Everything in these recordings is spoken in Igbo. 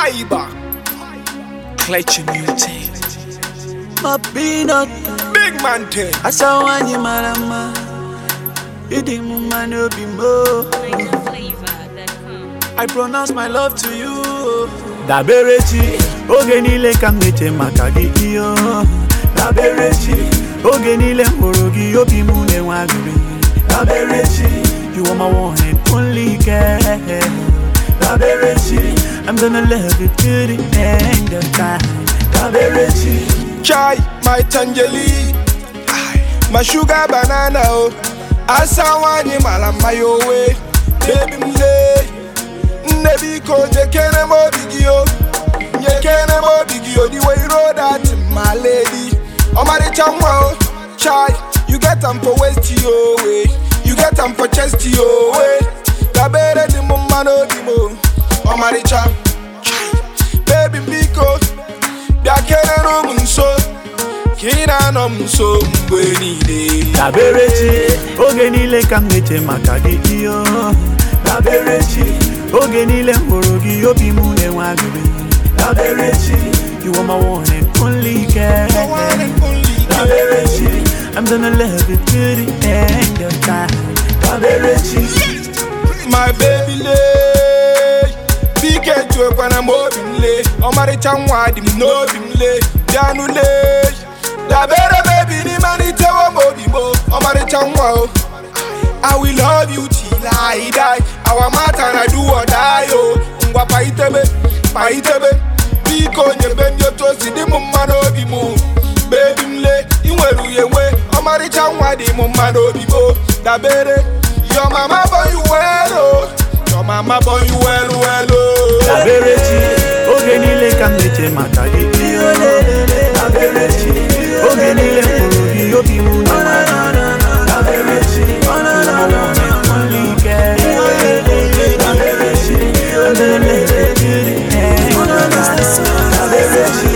Fiber. Clutch mutate. My peanut, Big man thing. asawanye marama. Idi muma no be mo. I pronounce my love to you. Daberechi, oge niile ka m na-eche maka gị iyo. Daberechi, oge niile m hụrụ gị obi m na-enwe aṅụrị. Daberechi, you are my one and only girl. Daberechi, I'm gonna love you till the end of time. Daberechi, Chai, my tangerine. Aye, My sugar banana. Oh. Asawanye malama yo way. Baby mle. Nebiko nyekene mo bigio. Nyekene mo bigio. The way you roll that, my lady. Omari chamwa. oh. Chai, you get them for waist yo way. You get them for chest yo way. Dabere di mo mano di mo. Omari cham. Baby biko. bịa kelere m nso ka ị na-anọ m nso mgbe niile Daberechi, oge niile ka m na-eche maka gị iyo. Daberechi, oge niile m hụrụ gị obi m na-enwe aṅụrị. Daberechi, you are my one and only girl. The one and only girl. Daberechi, I'm gonna love you till the end of time. Daberechi, my baby lee bike juekwana m obi m lee ọmarịcha nwa dị m n'obi m lee bịanụ lee dabere bebi n'ịmalitewo m obi m o, ọmarịcha nwa o I will love you till I die our matter na do or die o ngwa paitebe paitebe biko nyebe m otu o si dị m mma n'obi m bebi m lee ị nwere uye nwe ọmarịcha nwa dị m mma n'obi m o. dabere your mama born you well o your mama born you well well o. Daberechi, oge niile ka m na-eche maka gị iyo. Daberechi, oge niile m hụrụ gị obi m na-enwe aṅụrị. Daberechi, you are my one and only girl. Daberechi, I'm gonna love you till the end of time. Daberechi,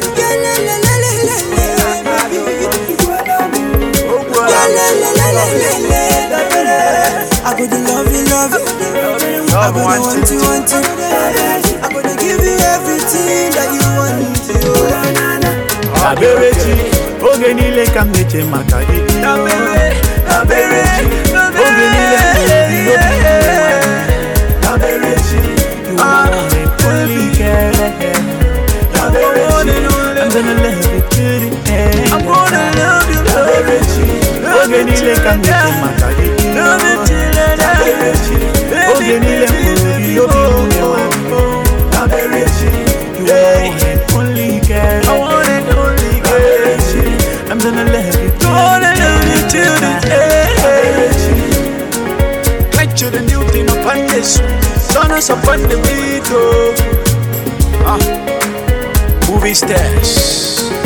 I go to love you, love you. I go to want you, want you. I go to give you everything that you want to. Daberechi, oge niile ka m na-eche maka gị iyo. Daberechi, oge niile m hụrụ gị obi m na-enwe aṅụrị. Daberechi, you are my one and only girl. Daberechi, I'm gonna love you till the end of time. Daberechi, oge niile ka m na-eche maka gị iyo. Daberechi, oge niile m hụrụ gị obi m na-enwe aṅụrị. Daberechi, you are my one and only girl. Daberechi, I'm gonna love you till the end. Daberechi, Like you the new thing upon this Turn us up on the beat, oh. movie stars.